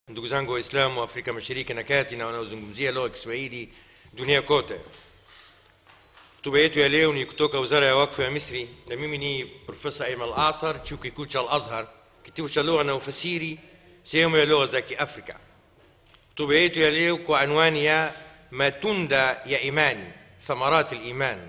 ndugu zangu waislamu wa afrika mashariki na kati na wanaozungumzia lugha ya kiswahili dunia kote hotuba yetu ya leo ni kutoka wizara ya wakfu ya misri na mimi ni profesa aiman al asar chuo kikuu cha al azhar kitivo cha lugha na ufasiri sehemu ya lugha za kiafrika hotuba yetu ya leo kwa anwani ya matunda ya imani thamarat liman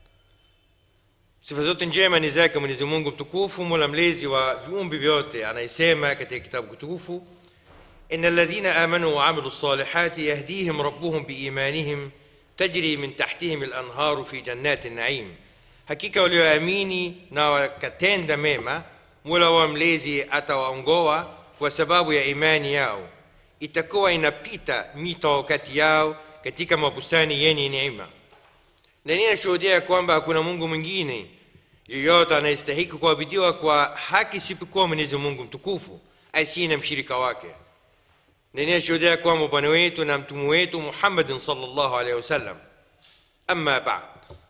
sifa zote njema ni zake mwenyezi mungu mtukufu mola mlezi wa viumbi vyote anayesema katika kitabu kitukufu إن الذين آمنوا وعملوا الصالحات يهديهم ربهم بإيمانهم تجري من تحتهم الأنهار في جنات النعيم hakika walioamini na wakatenda mema mola wa mlezi atawaongoa kwa sababu ya imani yao itakuwa inapita mito kati yao katika mabustani yenye neema na ninashuhudia kwamba hakuna mungu mwingine yeyote anayestahiki kuabidiwa kwa haki isipokuwa mwenyezi mungu mtukufu asiye na mshirika wake na ninashuhudia kwamba bwana wetu na mtume wetu muhammadin salllahu alehi wasallam ama bad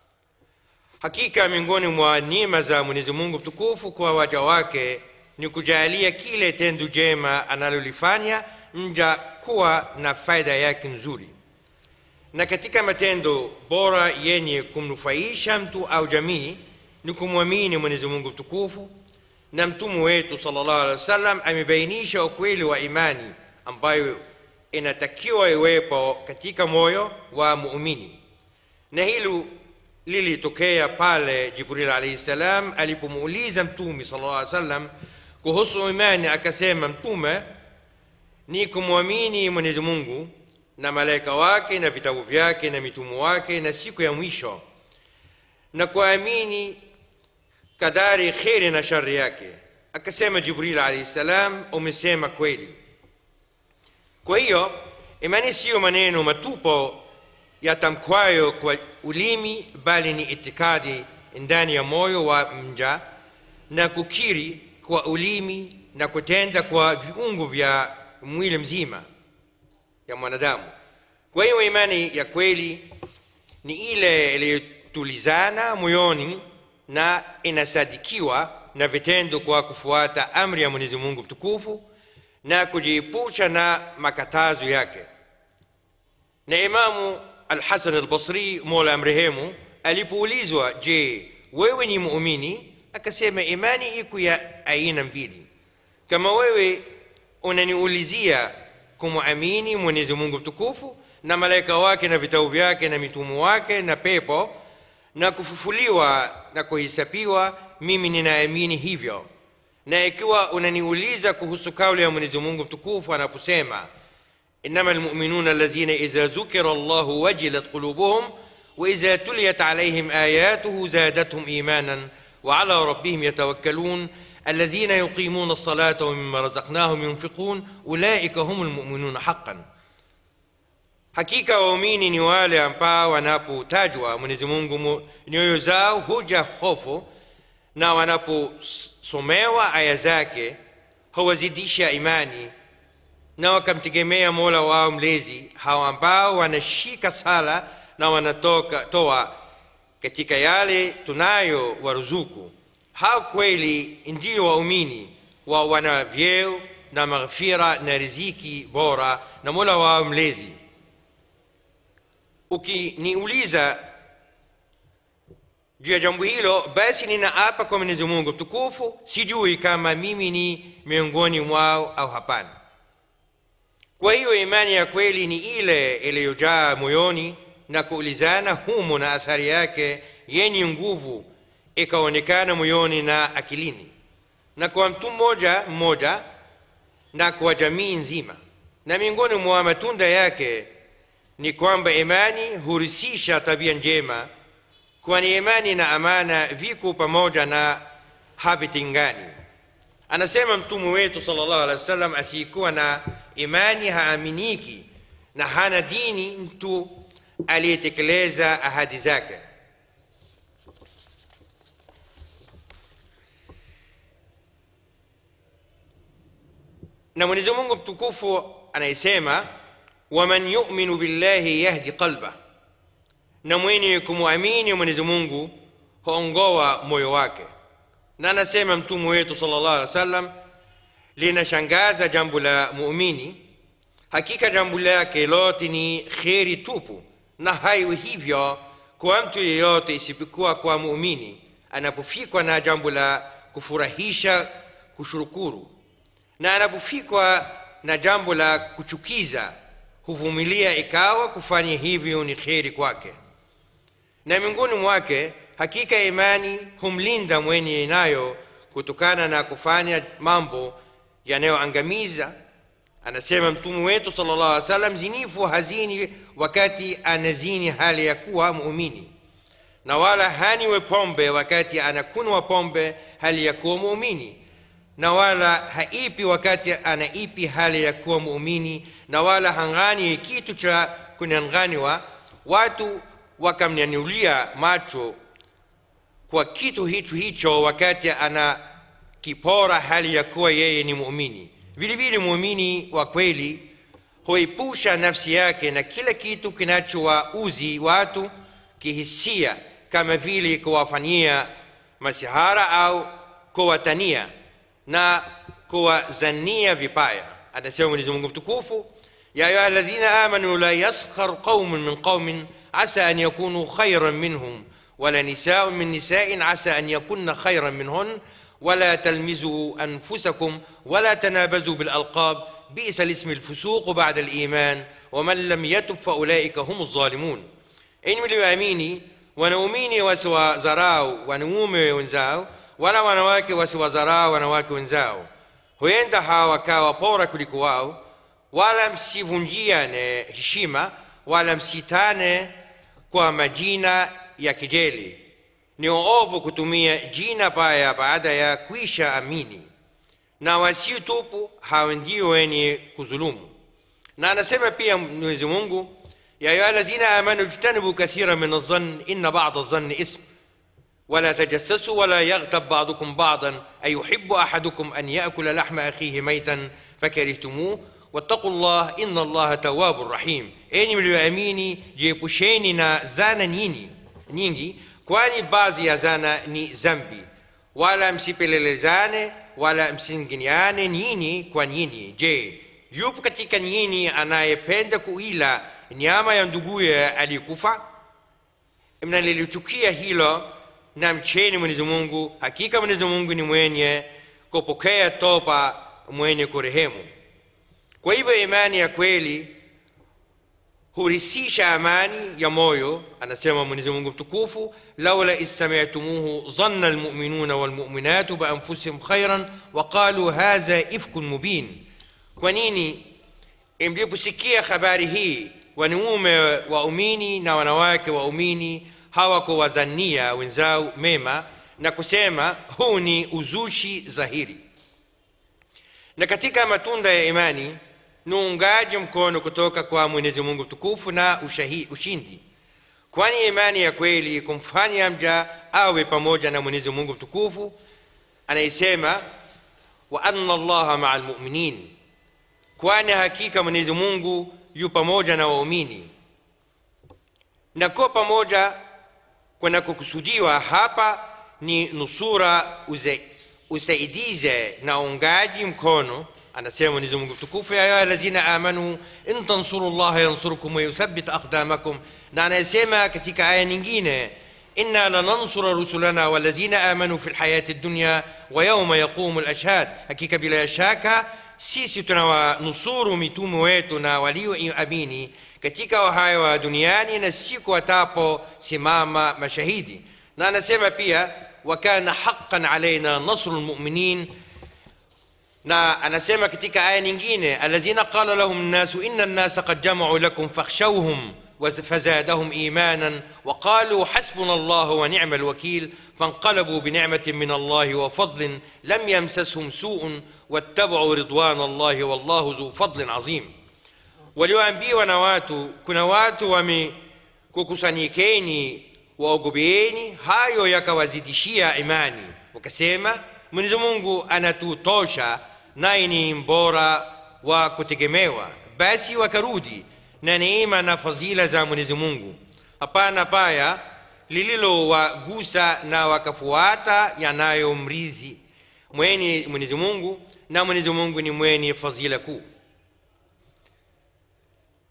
hakika miongoni mwa neema za mwenyezi mungu mtukufu kwa waja wake ni kujalia kile tendo jema analolifanya mja kuwa na faida yake nzuri na katika matendo bora yenye kumnufaisha mtu au jamii ni kumwamini mwenyezi mungu mtukufu na mtume wetu salllahu alehi wasallam amebainisha ukweli wa imani ambayo inatakiwa iwepo katika moyo wa muumini na hilo lilitokea pale jibril alaihi salam alipomuuliza mtume sala llah salam kuhusu imani akasema mtume ni kumwamini mwenyezi mungu na malaika wake na vitabu vyake na mitumu wake na siku ya mwisho na kuamini kadari kheri na shari yake akasema jibril alaihi salam umesema kweli kwa hiyo imani siyo maneno matupo yatamkwayo kwa ulimi bali ni itikadi ndani ya moyo wa mja na kukiri kwa ulimi na kutenda kwa viungo vya mwili mzima ya mwanadamu kwa hiyo imani ya kweli ni ile iliyotulizana moyoni na inasadikiwa na vitendo kwa kufuata amri ya mwenyezi mungu mtukufu na kujiepusha na makatazo yake na imamu alhasan albasri mola amrehemu alipoulizwa je wewe ni muumini akasema imani iko ya aina mbili kama wewe unaniulizia kumwamini mwenyezi mungu mtukufu na malaika wake na vitabu vyake na mitumu wake na pepo na kufufuliwa na kuhesabiwa mimi ninaamini hivyo na ikiwa unaniuliza kuhusu kauli ya mwenyezi mungu mtukufu anaposema انما المؤمنون الذين اذا ذكر الله وجلت قلوبهم واذا تليت عليهم اياته زادتهم ايمانا وعلى ربهم يتوكلون الذين يقيمون الصلاه ومما رزقناهم ينفقون اولئك هم المؤمنون حقا hakika waumini ni wale ambao wanapotajwa mwenyezi mungu nyoyo zao huja hofu na wanaposomewa aya zake huwazidisha imani na wakamtegemea mola wao mlezi hao ambao wanashika sala na wanatoka toa katika yale tunayo waruzuku hao kweli ndio waumini wa wana vyeo na maghfira na riziki bora na mola wao mlezi ukiniuliza juu ya jambo hilo basi ninaapa kwa mwenyezi mungu mtukufu sijui kama mimi ni miongoni mwao au hapana kwa hiyo imani ya kweli ni ile iliyojaa moyoni na kuulizana humo na athari yake yenye nguvu ikaonekana moyoni na akilini na kwa mtu mmoja mmoja na kwa jamii nzima na miongoni mwa matunda yake ni kwamba imani hurisisha tabia njema kwani imani na amana viko pamoja na havitengani anasema mtume wetu salllahu alehi wasallam asiyekuwa na imani haaminiki na hana dini mtu aliyetekeleza ahadi zake na mwenyezi mungu mtukufu anayesema waman yuminu billahi yahdi qalbah na mwenye kumwamini mwenyezi mungu huongoa moyo wake na anasema mtume wetu sala llah alih wa sallam linashangaza jambo la muumini hakika jambo lake lote ni kheri tupu na haiwi hivyo kwa mtu yeyote isipokuwa kwa muumini anapofikwa na jambo la kufurahisha kushukuru na anapofikwa na jambo la kuchukiza huvumilia ikawa kufanya hivyo ni kheri kwake na miongoni mwake hakika imani humlinda mwenye nayo kutokana na kufanya mambo yanayoangamiza anasema mtume wetu sala llah alih salam zinifu hazini wakati anazini hali ya kuwa muumini na wala haniwe pombe wakati anakunwa pombe hali ya kuwa muumini na wala haipi wakati anaipi hali ya kuwa muumini na wala hang'ani kitu cha kunyang'aniwa watu wakamnyanyulia macho kwa kitu hicho hicho wakati ana kipora hali ya kuwa yeye ni muumini vile vile muumini wa kweli huepusha nafsi yake na kila kitu kinachowauzi watu kihisia kama vile kuwafanyia masihara au kuwatania na kuwazania vibaya anasema mwenyezi mungu mtukufu ya ayuha ladhina amanu la yaskhar qaumun min qaumin asa an yakunu khairan minhum ولا نساء من نساء عسى أن يكن خيرا منهن ولا تلمزوا أنفسكم ولا تنابزوا بالألقاب بئس الاسم الفسوق بعد الإيمان ومن لم يتب فأولئك هم الظالمون إن mlioamini wanaumini wasiwadharau wanaume wenzao wala wanawake wasiwadharau wanawake wenzao huenda hawa wakawa bora kuliko wao wala msivunjiane heshima wala msitane kwa majina ya kejeli ni ovu kutumia jina baya baada ya kuisha amini na wasiotupu hawa ndio wenye kudhulumu na anasema pia mwenyezi mungu ya ayuha lazina amanu jtanibu kathira min alzann inna bada alzanni ism ولا تجسسوا ولا يغتب بعضكم بعضا أيحب أحدكم أن يأكل لحم أخيه ميتا فكرهتموه واتقوا الله إن الله تواب رحيم أني mlioamini jiepusheni na zana nyingi nyingi kwani baadhi ya zana ni zambi wala msipelelezane wala msinginiane nyinyi kwa nyinyi je yupo katika nyinyi anayependa kuila nyama ya nduguye aliyekufa mnalilichukia hilo na mcheni mwenyezi mungu hakika mwenyezi mungu ni mwenye kupokea toba mwenye kurehemu kwa hivyo imani ya kweli hurisisha amani ya moyo anasema mwenyezi mungu mtukufu laula issamitumuhu dhanna almuminuna walmuminatu bianfusihim khairan waqalu hadha ifkun mubin kwa nini mliposikia habari hii wanaume waumini na wanawake waumini hawakuwazania wenzao mema na kusema huu ni uzushi dhahiri na katika matunda ya imani ni uungaji mkono kutoka kwa mwenyezi mungu mtukufu na ushahi, ushindi kwani imani ya kweli kumfanya mja awe pamoja na mwenyezi mungu mtukufu anayesema wa anna allaha maa lmuminin kwani hakika mwenyezi mungu yu pamoja na waumini na kuwa pamoja kunakokusudiwa hapa ni nusura uze, usaidize na uungaji mkono anasema mwenyezi mungu mtukufu ya ayuha lazina amanu in tansuru llaha yansurukum wayuthabit aqdamakum na anayesema katika aya nyingine inna lanansura rusulana walazina amanu fi lhayati dunya wa yauma yaqumu lashhad hakika bila shaka sisi tunawanusuru mitume wetu na walioamini katika uhai wa duniani na siku wataposimama mashahidi na anasema pia wakana haqan alaina nasru lmuminin na anasema katika aya nyingine alladhina qala lahum nnasu inna nnasa qad jamau lakum fakhshawhum فزادهم ايمانا وقالوا حسبنا الله ونعم الوكيل فانقلبوا بنعمه من الله وفضل لم يمسسهم سوء واتبعوا رضوان الله والله ذو فضل عظيم walioambiwa na watu kuna watu wamekukusanyikeni waogopeeni hayo yakawazidishia imani wakasema mwenyezi mungu anatutosha naye ni mbora wa kutegemewa basi wakarudi na neema na fadhila za mwenyezi mungu hapana baya lililowagusa na wakafuata yanayomrizi mwenye mwenyezi mungu na mwenyezi mungu ni mwenye fadhila kuu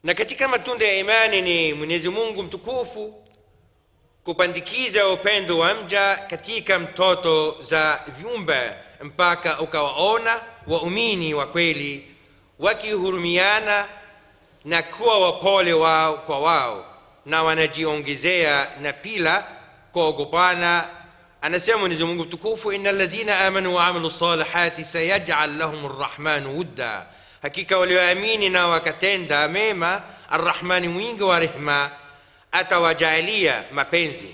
na katika matunda ya imani ni mwenyezi mungu mtukufu kupandikiza upendo wa mja katika mtoto za viumbe mpaka ukawaona waumini wa kweli wakihurumiana na kuwa wapole wao kwa wao na wanajiongezea na pila kuogopana anasema mwenyezi mungu mtukufu ina lazina amanu waamilu salihati sayajal lahum rrahmanu wudda hakika walioamini na wakatenda mema arrahmani mwingi wa rehma atawajaalia mapenzi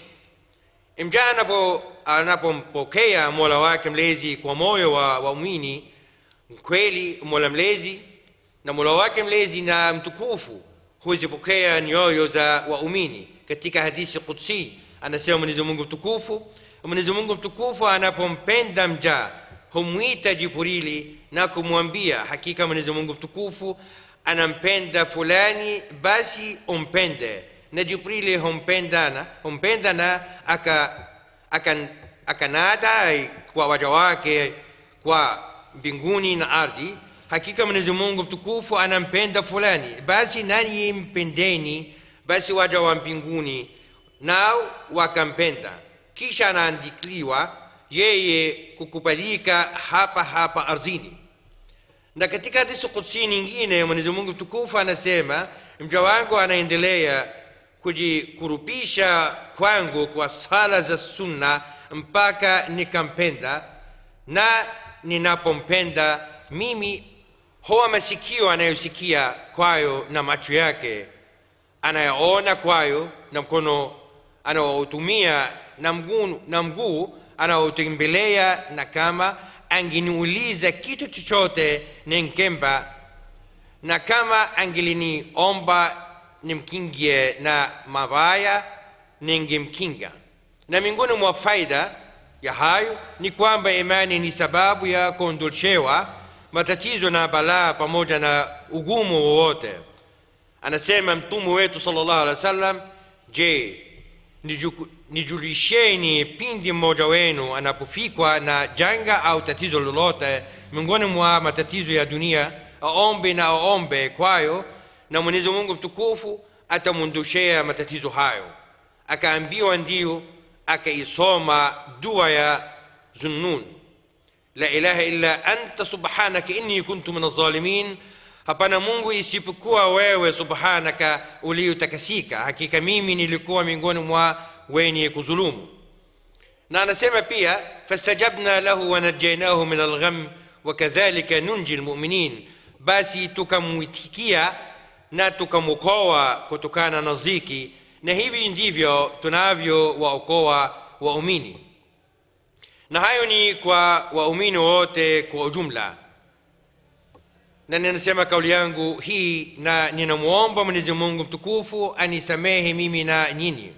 mja anapo anapompokea mola wake mlezi kwa moyo wa waumini kweli mola mlezi na mola wake mlezi na mtukufu huzipokea nyoyo za waumini katika hadithi kudsi anasema mwenyezi mungu mtukufu mwenyezi mungu mtukufu anapompenda mja humwita jibrili na kumwambia hakika mwenyezi mungu mtukufu anampenda fulani basi umpende na jibrili humpendana humpenda na aka, aka, akanada kwa waja wake kwa mbinguni na ardhi hakika mwenyezi mungu mtukufu anampenda fulani basi nanyi mpendeni basi waja wa mbinguni nao wakampenda kisha anaandikliwa yeye kukubalika hapa hapa ardhini na katika hadithi kudsi nyingine mwenyezi mungu mtukufu anasema mja wangu anaendelea kujikurubisha kwangu kwa sala za sunna mpaka nikampenda na ninapompenda mimi huwa masikio anayosikia kwayo na macho yake anayaona kwayo na mkono anaoutumia na mguu na mguu anaotembelea na kama angeniuliza kitu chochote ninkemba na kama angeliniomba nimkingie na mabaya ningemkinga na miongoni mwa faida ya hayo ni kwamba imani ni sababu ya kuondoshewa matatizo na balaa pamoja na ugumu wowote anasema mtume wetu sallallahu alaihi wasallam je niju- nijulisheni pindi mmoja wenu anapofikwa na janga au tatizo lolote miongoni mwa matatizo ya dunia aombe na aombe kwayo na mwenyezi mungu mtukufu atamwondoshea matatizo hayo akaambiwa ndiyo akaisoma dua ya zunnun la ilaha illa anta subhanaka inni kuntu min alzalimin hapana mungu isipokuwa wewe subhanaka uliotakasika hakika mimi nilikuwa miongoni mwa wenye kuzulumu na anasema pia fastajabna lahu wanajainahu min algham wakadhalika nunji lmuminin basi tukamwitikia na tukamwokoa kutokana na ziki na hivi ndivyo tunavyowaokoa waumini na hayo ni kwa waumini wote kwa ujumla na ninasema kauli yangu hii na ninamwomba mwenyezi mungu mtukufu anisamehe mimi na nyinyi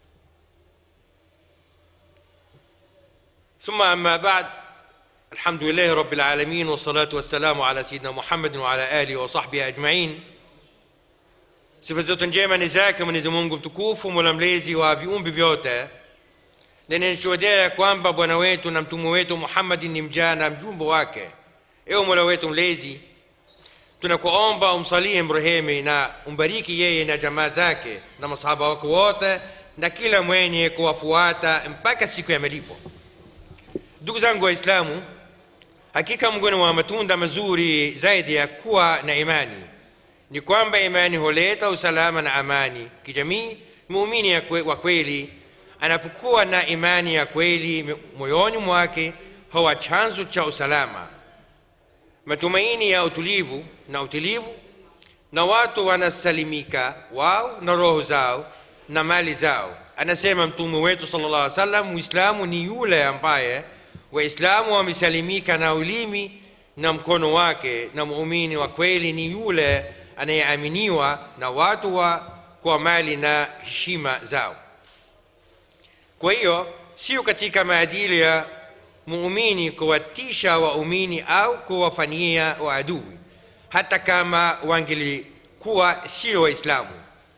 ثم أما بعد الحمد لله رب العالمين والصلاة والسلام على سيدنا محمد وعلى آله وصحبه أجمعين sifa zote njema ni zake mwenyezi mungu mtukufu mola mlezi wa viumbi vyote na ninashuhudia ya kwamba bwana wetu na mtume wetu muhammadi ni mjaa na mjumbe wake ewe mola wetu mlezi tunakuomba umsalie mrehemi na umbariki yeye na jamaa zake na masahaba wake wote na kila mwenye kuwafuata mpaka siku ya malipo ndugu zangu waislamu hakika mgoni wa matunda mazuri zaidi ya kuwa na imani ni kwamba imani huleta usalama na amani kijamii muumini ya kwe- wa kweli anapokuwa na imani ya kweli moyoni mwake huwa chanzo cha usalama matumaini ya utulivu na utulivu na watu wanasalimika wao na roho zao na mali zao anasema mtume wetu sallallahu alaihi wasallam muislamu ni yule ambaye waislamu wamesalimika na ulimi na mkono wake na muumini wa kweli ni yule anayeaminiwa na watu wa kwa mali na heshima zao kwa hiyo sio katika maadili ya muumini kuwatisha waumini au kuwafanyia waadui hata kama wangelikuwa sio waislamu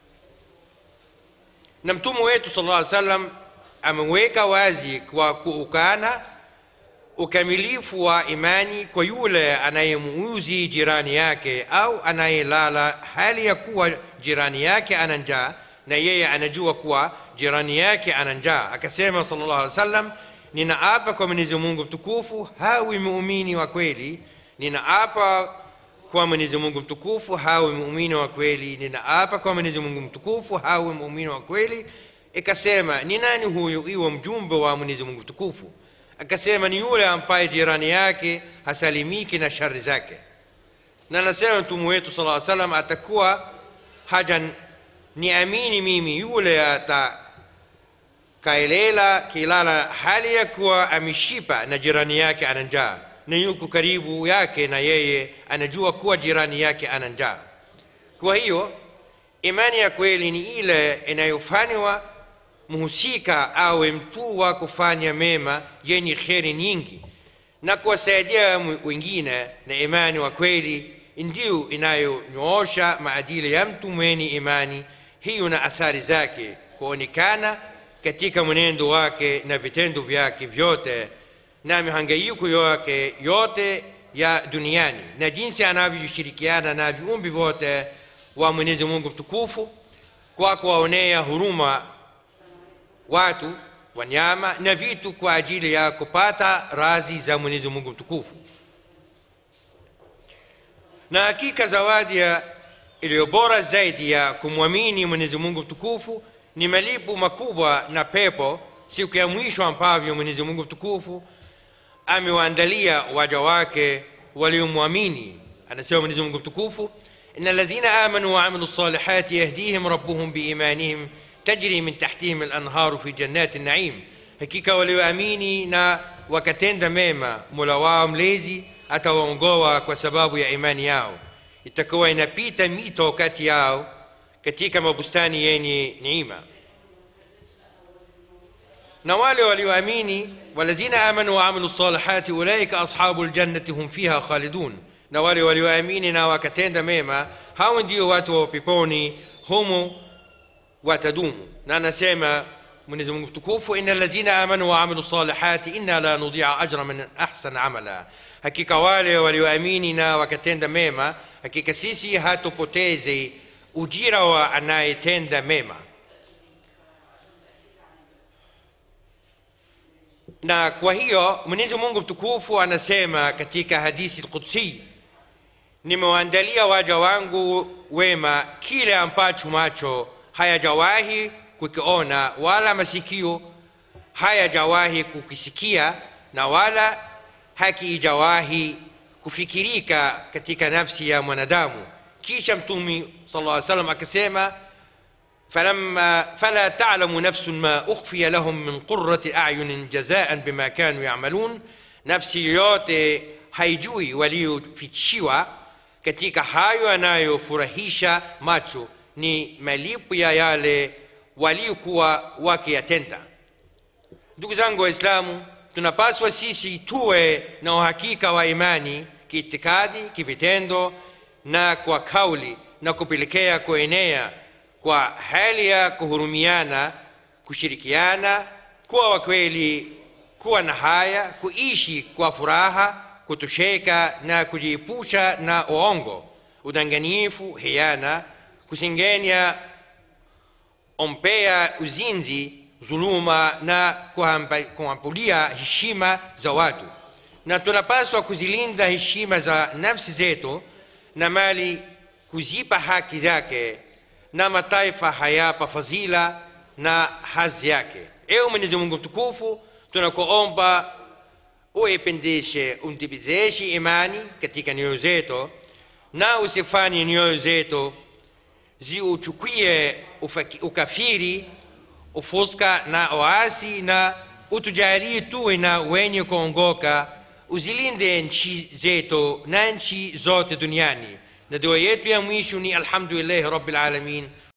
na mtume wetu sala llaw salam ameweka wazi kwa kuukana ukamilifu wa imani kwa yule anayemuuzi jirani yake au anayelala hali ya kuwa jirani yake ana njaa na yeye anajua kuwa jirani yake ana njaa akasema sallallahu alaihi wasallam ninaapa kwa mwenyezi mungu mtukufu hawi muumini wa kweli ninaapa kwa mwenyezi mungu mtukufu hawi muumini wa kweli ninaapa kwa mwenyezi mungu mtukufu hawi muumini wa kweli ikasema ni nani huyu iwe mjumbe wa mwenyezi mungu mtukufu akasema ni yule ambaye jirani yake hasalimiki na shari zake na anasema mtume wetu sala salam atakuwa haja niamini mimi yule atakaelela kilala hali ya kuwa ameshipa na jirani yake ana njaa na yuko karibu yake na yeye anajua kuwa jirani yake ana njaa kwa hiyo imani ya kweli ni ile inayofanywa mhusika awe mtu wa kufanya mema yenye kheri nyingi na kuwasaidia wengine na imani wa kweli ndiyo inayonyoosha maadili ya mtu mwenye imani hiyo na athari zake kuonekana katika mwenendo wake na vitendo vyake vyote na mihangaiko yake yote ya duniani na jinsi anavyoshirikiana na viumbe vyote wa mwenyezi mungu mtukufu kwa kuwaonea huruma watu wanyama na vitu kwa ajili ya kupata razi za mwenyezi mungu mtukufu na hakika zawadi ya iliyo bora zaidi ya kumwamini mwenyezi mungu mtukufu ni malipo makubwa na pepo siku ya mwisho ambavyo mwenyezi mungu mtukufu amewaandalia waja wake waliomwamini anasema mwenyezi mungu mtukufu إن الذين آمنوا وعملوا الصالحات يهديهم ربهم بإيمانهم تجري من تحتهم الأنهار في جنات النعيم hakika walioamini na wakatenda mema mola wao mlezi atawaongoa kwa sababu ya imani yao itakuwa inapita mito kati yao katika mabustani yenye neema na wale walioamini walazina amanu waamilu lsalihati ulaika ashabu ljannati hum fiha khalidun na wale walioamini na wakatenda mema hao ndio watu wa peponi humo watadumu na anasema mwenyezi mungu mtukufu ina lazina amanu waamilu salihati inna la nudia ajra man ahsan amala hakika wale walioamini na wakatenda mema hakika sisi hatupoteze ujira wa anayetenda mema na kwa hiyo mwenyezi mungu mtukufu anasema katika hadithi lqudsi nimewaandalia waja wangu wema kile ambacho macho hayajawahi kukiona wala masikio hayajawahi kukisikia na wala hakiijawahi kufikirika katika nafsi ya mwanadamu kisha mtumi sala lla salam akasema فلما فلا تعلم نفس ما أخفي لهم من قرة أعين جزاء بما كانوا يعملون نفسي yote haijui waliofichiwa katika hayo yanayofurahisha macho ni malipo ya yale waliokuwa wakiyatenda ndugu zangu waislamu tunapaswa sisi tuwe na uhakika wa imani kiitikadi kivitendo na kwa kauli na kupelekea kuenea kwa hali ya kuhurumiana kushirikiana kuwa wakweli kuwa na haya kuishi kwa furaha kutosheka na kujiepusha na uongo udanganyifu hiana kusengenya ompea uzinzi dhuluma na kuambulia heshima za watu na tunapaswa kuzilinda heshima za nafsi zetu na mali kuzipa haki zake na mataifa hayapa fadhila na hazi yake ewe mwenyezi mungu mtukufu tunakuomba uipendeshe untibizeshe imani katika nyoyo zetu na usifanye nyoyo zetu ziuchukie ukafiri ufuska na oasi na utujalie tuwe na wenye kuongoka uzilinde nchi zetu na nchi zote duniani na dua yetu ya mwisho ni alhamdulillahi rabbil alamin